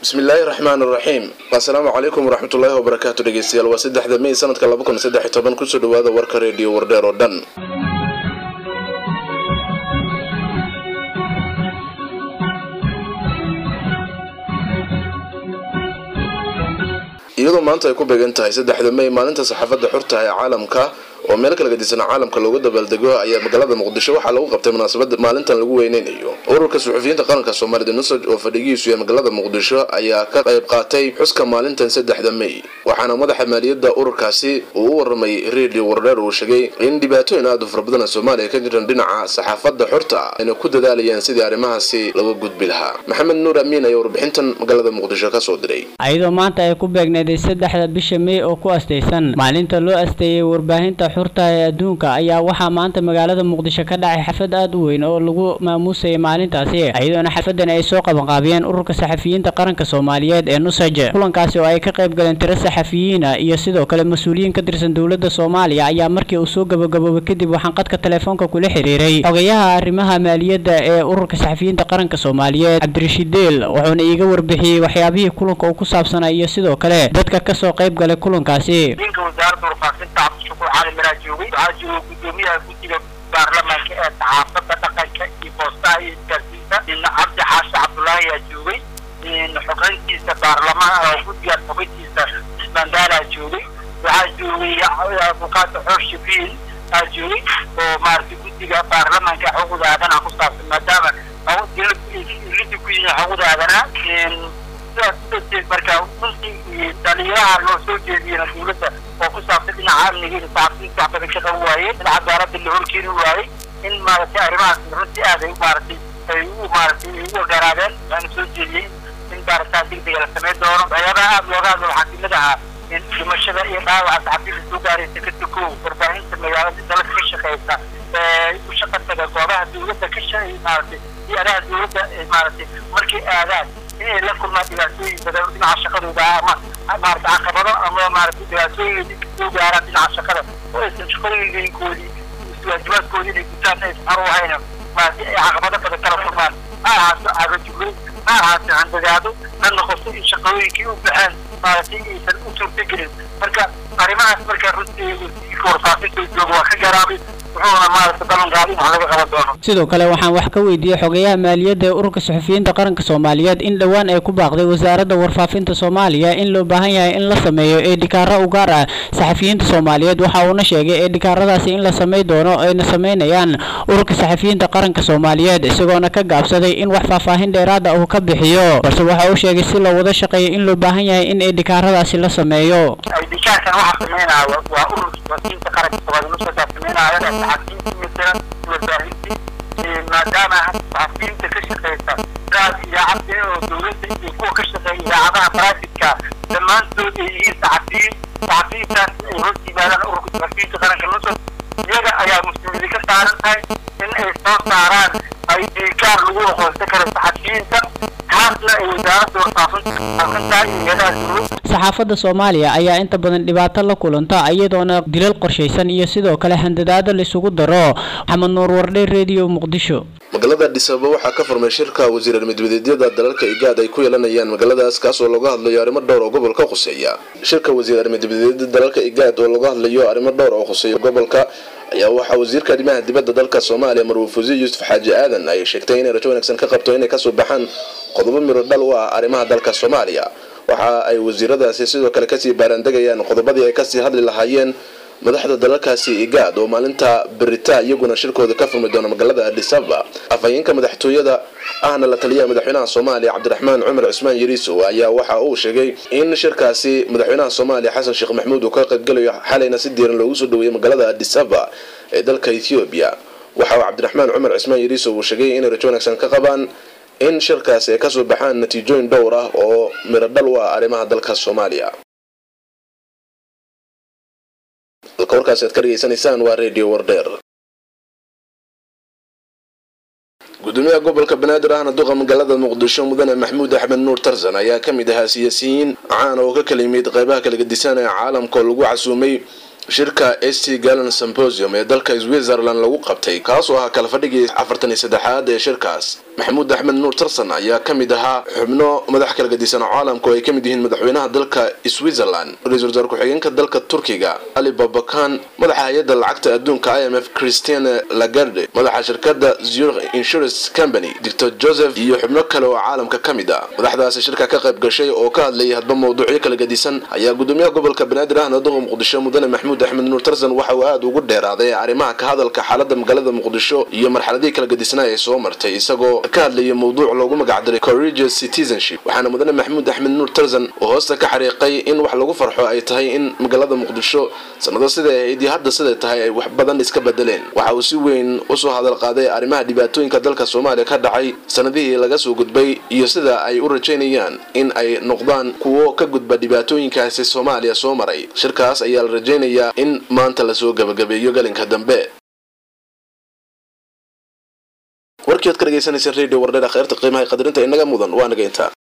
bismillaahi raxmaan raxiim assalaamu calaykum waraxmatullaahi wabarakaatu dhegeystayaal waa saddexda mey sanadka laba kun saddex iyo toban kusoo dhawaada warka reediyo wardheer oo dhan iyadoo maanta ay ku beegan tahay saddexda mey maalinta saxaafadda xurta ee caalamka oo meel kala gedisan caalamka loogu dabaaldego ayaa magaalada muqdisho waxaa lagu qabtay munaasabad maalintan lagu weyneynayo ururka suxufiyiinta qaranka soomaalida nusaj oo fadhigiisu ee magaalada muqdisho ayaa ka qayb qaatay xuska maalintan saddexda mey waxaana madaxa maaliyadda ururkaasi uu u waramay redio wardheer uu sheegay in dhibaatooyin aada u fara badan soomaaliya ka jiran dhinaca saxaafadda xurta ayna ku dadaalayaan sidii arrimahaasi laga gudbi lahaa maxamed nuur amiin ayaa warbixintan magaalada muqdisho kasoo diray ayadoo maanta ay ku beegneeday saddexda bisha mey oo ku astaysan maalinta loo asteeyey warbaahinta xurta ee adduunka ayaa waxaa maanta magaalada muqdisho ka dhacay xaflad aada u weyn oo lagu maamuusayay maalintaasi iyadoona xafladan ay soo qabanqaabiyeen ururka saxafiyiinta qaranka soomaaliyeed ee nusaj kulankaasi oo ay ka qayb galeen tiro saxafiyiina iyo sidoo kale mas-uuliyiin ka tirsan dowladda soomaaliya ayaa markii uu soo gabagaboobay kadib waxaan qadka telefoonka kula xiriiray xogayaha arrimaha maaliyadda ee ururka saxafiyiinta qaranka soomaaliyeed cabdirashiid deel wuxuuna iiga warbixiyey waxyaabihii kulanka uu ku saabsanaa iyo sidoo kale dadka kasoo qayb galay kulankaasi cali maraa joogay waxaa joogay guddoomiyaha guddiga baarlamaanka ee saxaafadda dhaqanka iyo boostaha iyo isgaarsiinta cabdi xaashi cabdullaahi ayaa joogay xogeyntiisa baarlamaan oo guddiga xogeyntiisa mandaalaa joogay waxaa joogay abukaata xoosh shabiil aa joogay oo maaragtay guddiga baarlamaanka xuquuqda aadanaha ku saabsan maadaama lidi ku yihiin xuquuqda aadanaha sidaas darteed marka runtii dhalinyaraha loo soo jeediyena dowladda oo ku saabsan dhinaca amniga iyo saxafiyiinta wax badan ka qaban waayeen in cadaaladda la horkeeni waayey in maaragtay arrimahaas runtii aad ay maaragtay ay u maaragtay ay u ogaraadeen waxaana soo jeediyey in baaritaan degdega la samayn doono waxyaabaha aada looga hadlo waxaa kamid ahaa in dhimashada iyo dhaawaca saxafiyiinta soo gaaraysa ka tukow warbaahinta magaalada dalka ka shaqeysa ee u shaqa taga goobaha dowladda ka sha maaragtay hay-adaha dowladda maaragtay markay aadaan inay la kulmaan dhibaatooyin badan dhinaca shaqadooda ama maarata caqabado ama maarata dhibaatooyin soo gaaraan dhinaca shaqada oo aysan shaqooyinkoodii waajibaadkoodii inay gutaan aysan xor u hayna maarata ay caqabado badan kala kulmaan ha ahaato cagajugay ha ahaato handagaado ha noqoto in shaqooyinkii u baxeen maaragtay aysan u suurtagelin marka arrimahaas marka runtii warfaafinta jooga waa ka garaabay sidoo kale waxaan wax ka weydiiyey xogayaha maaliyadda ee ururka saxufiyiinta qaranka soomaaliyeed in dhowaan ay ku baaqday wasaaradda warfaafinta soomaaliya in loo baahan yahay in la sameeyo eedhikaaro u gaar ah saxafiyiinta soomaaliyeed waxa uuna sheegay eedhikaaradaasi in la samay doono ayna sameynayaan ururka saxafiyiinta qaranka soomaaliyeed isagoona ka gaabsaday in wax faahfaahin dheeraada uu ka bixiyo balse waxa uu sheegay si loo wada shaqeeyo in loo baahan yahay in eedhikaaradaasi la sameeyo maadaama saxafiyiinta ka shaqeysa gaas idaacadda oo dowladda iyo kuwa ka shaqeeya idaacadaha baraafitka dhammaantood ay yihiin saxafiyiin saxafiyiintaas ay hoos yimaadaan ururka saxafiyiinta qaranka nusad iyaga ayaa mas-uuliyadi ka saaran tahay in ay soo saaraan ay diikaar lagu aqoonsan karo saxafiyiinta taasna ay wasaaradda warfaafinta aqoonsan tahay iyadaha dowladda saxaafadda soomaaliya ayaa inta badan dhibaato la kulanta iyadoona dilal qorshaysan iyo sidoo kale handadaado laisugu daro maxamed nuur wardhe redio muqdisho magaalada adhisaaba waxaa ka furmay shirka wasiirar midbadeedyada dalalka igaad ay ku yeelanayaan magaaladaas kaas oo looga hadlayo arrimo dhowr oo gobolka khuseeya shirka wasiirar midbadeedyada dalalka igaad oo looga hadlayo arrimo dhowr oo khuseeya gobolka ayaa waxaa wasiirka arrimaha dibadda dalka soomaaliya marwuuf wasiir yuusuf xaaji aadan ay sheegtay inay rajo wanaagsan ka qabto inay kasoo baxaan qodobo miro dhal u ah arrimaha dalka soomaaliya waxa ay wasiiradaasi sidoo kale kasii baaraandegayaan qodobadii ay kasii hadli lahaayeen madaxda dalalkaasi igaad oo maalinta berita iyaguna shirkooda ka furmi doona magaalada adisaba afhayeenka madaxtooyada ahna la taliyaha madaxweynaha soomaaliya cabdiraxmaan cumar cusmaan yariisow ayaa waxa uu sheegay in shirkaasi madaxweynaha soomaaliya xasan sheekh maxamuud uu ka qaybgalayo xalayna si diiran loogu soo dhaweeyey magaalada adisaba ee dalka ethoobiya waxa uu cabdiraxmaan cumar cusmaan yariisow uu sheegay inay rajo wanaagsan ka qabaan in shirkaasi ay kasoo baxaan natiijooyin dhowr ah oo miro dhal u ah arrimaha dalka soomaaliya dalka warkaasi aad ka dhegeysanaysaan waa redio wardheer gudoomiyaha gobolka banaadir ahna duqa magaalada muqdisho mudane maxamuud axmed nuur tarzan ayaa ka mid ahaa siyaasiyiin caan oo ka kala yimid qeybaha kala gedisan ee caalamka oo lagu casuumay shirka st galen symposium ee dalka switzerland lagu qabtay kaas oo ahaa kala fadhigii afartan iyo saddexaad ee shirkaas maxamuud axmed nuur tarsan ayaa ka mid ahaa xubno madax kala gadisan oo caalamku ay ka mid yihiin madaxweynaha dalka switzerland ra-iisul wasaar ku-xigeenka dalka turkiga ali babakan madaxa hay-adda lacagta adduunka i m f christiane lagarde madaxa shirkada zurich insurance company doctor joseph iyo xubno kale oo caalamka ka mid ah madaxdaasi shirka ka qayb gashay oo ka hadlayay hadba mawduucyo kala gadisan ayaa gudoomiyaha gobolka banaadir ahna duqa muqdisho mudane maxamuud axmed nuur tarsan waxa uu aada ugu dheeraaday arrimaha ka hadalka xaalada magaalada muqdisho iyo marxaladihii kala gadisnaa ee soo martay isagoo ka hadlayay mawduuc loogu magacdaray courageous citizenship waxaana mudane maxamuud axmed nuur tarsan oo hoosta ka xariiqay in wax lagu farxo ay tahay in magaalada muqdisho sanado siday ahayd iyo hadda siday tahay ay wax badan iska bedeleen waxa uu si weyn usoo hadal qaaday arrimaha dhibaatooyinka dalka soomaaliya ka dhacay sanadihii laga soo gudbay iyo sida ay u rajaynayaan in ay noqdaan kuwo ka gudba dhibaatooyinkaasi soomaaliya soo maray shirkaas ayaa la rajaynayaa in maanta lasoo gabagabeeyo galinka dambe warkii ad ka dhegeysanaysa radio wardheer kheyrta qiimaha qadarinta inaga mudan waa naga intaa